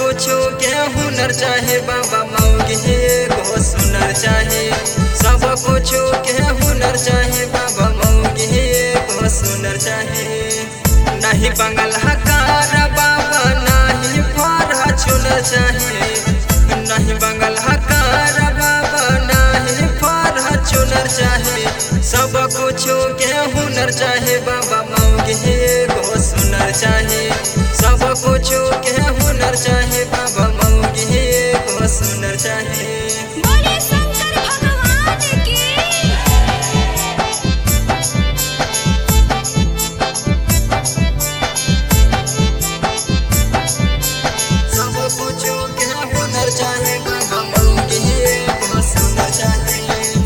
कुछो के हुनर चाहे बाबा मौगी एगो सुनर चाहे सब कुछो के हुनर चाहे बाबा मौगी एगो सुनर चाहे नहीं बंगल हकार बाबा नहीं फर चुनर चाहे नहीं बंगल हकार बाबा नहीं फर चुनर चाहे सब कुछो के हुनर चाहे बाबा मौगी एगो सुनर चाहे सब कुछो के हुनर चाहे बाबा मौगी एगो सुनर चाहे बोले शंकर भगवान की सब कुछो के हुनर चाहे बाबा मौगी एगो सुनर चाहे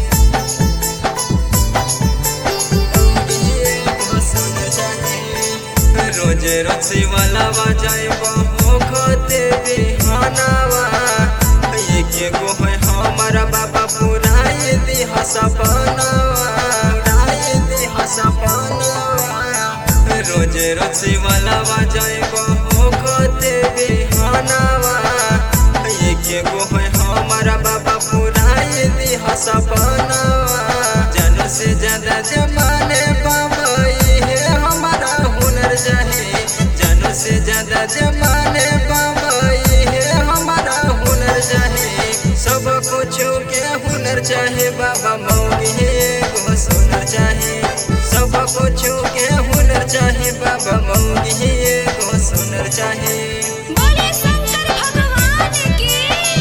मौगी एगो सुनर चाहे रोजे रसी वाला बजाए बहु खते बिहानावा एक गो है हमारा बाबा पुराए दी सपनावा पुराए दी सपनावा रोजे रसी वाला बजाए बहु खते बिहानावा एक गो है हमारा बाबा पुराए दी सपनावा जन से ज्यादा जमाने बाबा ये हमारा हुनर चाहे जन से ज्यादा जमाने बाबा ये हमारा हुनर चाहे सब कुछो के हुनर चाहे बाबा मौगी एगो सुनर चाहे सब कुछो के हुनर चाहे बाबा मौगी एगो सुनर चाहे बोले शंकर भगवान की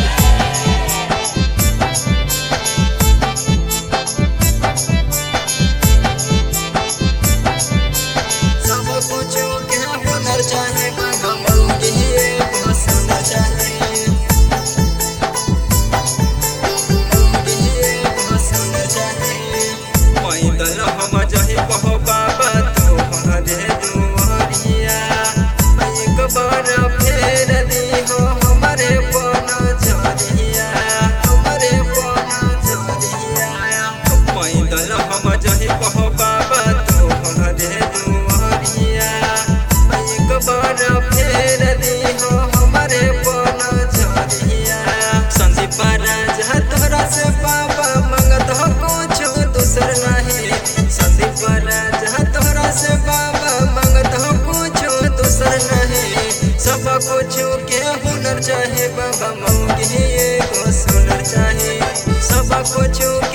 सब कुछो के हुनर चाहे बाबा मौगी एगो सुनर चाहे मौगी एगो सुनर चाहे पैदल हम जही कहो बाबा तोहरे दुआरिया एक बार फेर दिहो हमरे पन झरिया हमरे पन झरिया पैदल हम जही कहो बाबा तोहरे दुआरिया एक बार फेर दिहो हमरे पन झरिया संदीप राजा तोरा से बाबा मंगत हो कुछो दूसर नहीं संदीप राजा तोरा से बाबा मंगत हो कुछो दूसर नहीं सब कुछो के हुनर चाहे बाबा मौगी एगो सुनर चाहे सब कुछो